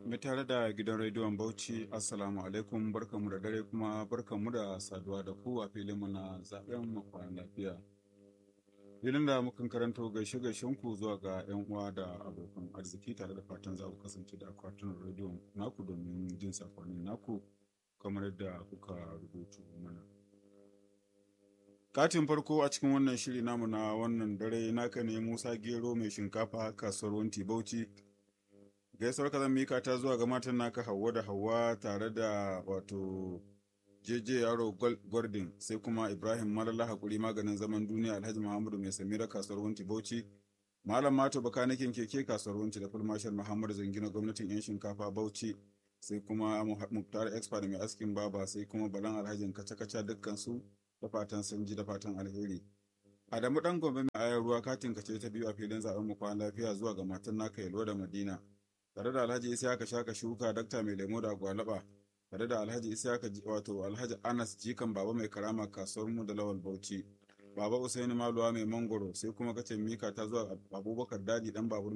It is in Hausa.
Mai tare da gidan rediyon Bauchi, Assalamu alaikum barkanmu da dare kuma barkanmu da saduwa da ku a filinmu na zaben makon lafiya. Filin da mukan karanto gaishe gaishen ku zuwa ga 'yan uwa da abokan arziki tare da fatan za ku kasance da akwatunan rediyon naku domin jin sakonnin naku kamar yadda kuka rubutu mana. Katin farko a cikin wannan shiri namu na wannan dare naka ne Musa Gero mai shinkafa kasuwar Wanti Bauchi. Gaisuwar ka zan mika ta zuwa ga matan naka Hauwa da Hauwa tare da wato JJ Yaro Gordon sai kuma Ibrahim Malala Hakuri maganin zaman duniya Alhaji Muhammadu Mai Samira kasuwar Wanti Bauchi. Malam Mato Bakanikin keke kasuwar Wanti da Fulmashar Muhammadu Zangina gwamnatin 'yan shinkafa Bauchi. sai kuma Muktar Expert mai askin baba sai kuma Balan Alhajin kaca-kaca dukkan su da fatan sun ji da fatan alheri. Adamu dan gombe mai ayar ruwa katin kace ta biyu a filin zaben mu kwana lafiya zuwa ga matan naka Yalwa da Madina. Tare da Alhaji Isa ka shaka shuka dakta mai lemo da gwalaba. Tare da Alhaji Isa ka wato Alhaji Anas jikan baba mai karama kasuwar mu da Lawal Bauchi. Baba Usaini Maluwa mai mangoro sai kuma kace mika ta zuwa Abubakar Dadi dan babur